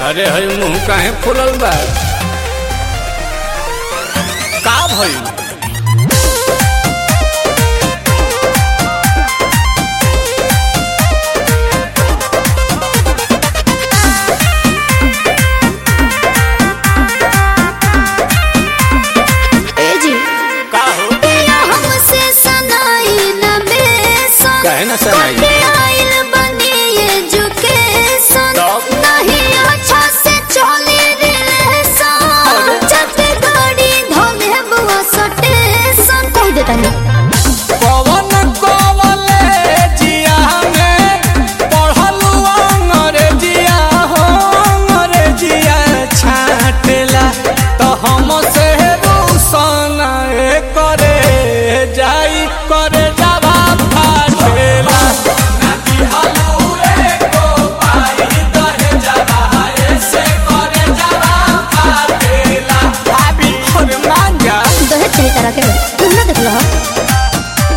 अरे हई मुंह काहे फुलल बा का भइल ए जी का हो पिया हमसे सनाई न बेसन काहे ना सनाई? कटे आइल बनी एजुकेशन तब? नहीं अच्छा से चली रिलेशन चलते गाड़ी धोले बुआ सटेशन कह देता नहीं पवन कॉलेजिया में पढ़लू अंग्रेजिया हो अंग्रेजिया छाटेला तो हम से रोशन करे जाई करे जावा फाटेला भाभी अरे मान जा दहेज चाहिए तरह के तुम ना देख लो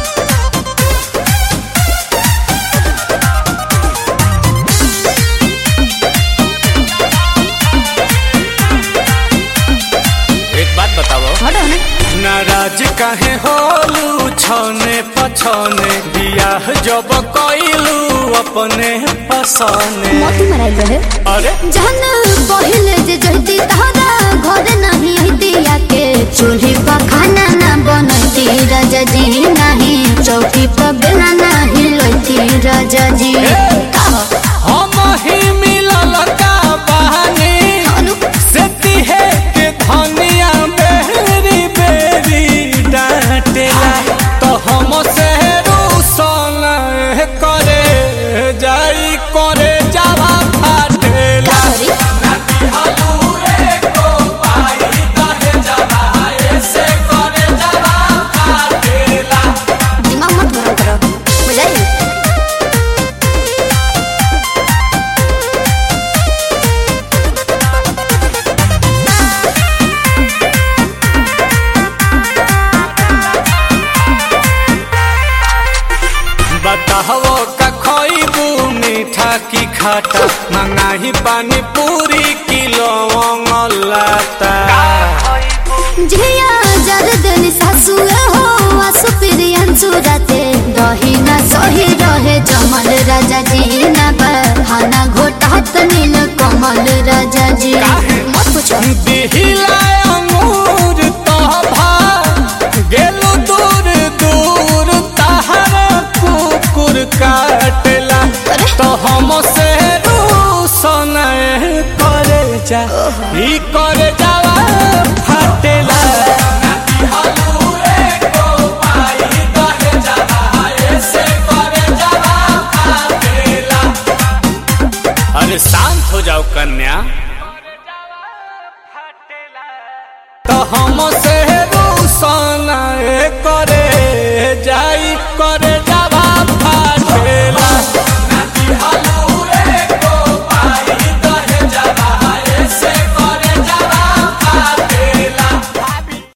एक बात बताओ हटो ना नाराज काहे होलू छने पछने बियाह जब कइलू अपने पसने मोती मराइल रहे अरे जहन पहिले जे जहती तहरा घर नहीं दिया के चूल्ही पर खाना ना बनती राजा जी नहीं चौकी पर बेला नहीं लोती राजा जी कहो, हम ही मिलल का बहानी अनु, सेती है के धनिया बेरी बेरी डांटेला तो हम से रूसन करे जाई करे जावा फाटेला सॉरी दिमाग मत गरम करो बुझाई बताहो का खइबू मीठा की खाटा मंगाही पानी पूरी किलो लाता झिया जर देनी सासुए हो आसु प्रियन सुरते दही ना सही रहे जमल राजा जी ना बहाना घोटात नील कमल राजा जी मत पूछो दिहिला अंगूर तोभा गेलु दूर दूर तहर कुकुर काटेला अरे। तो हम से रूसन करे जा ई करे जावा फाटेला अरे शांत हो जाओ कन्या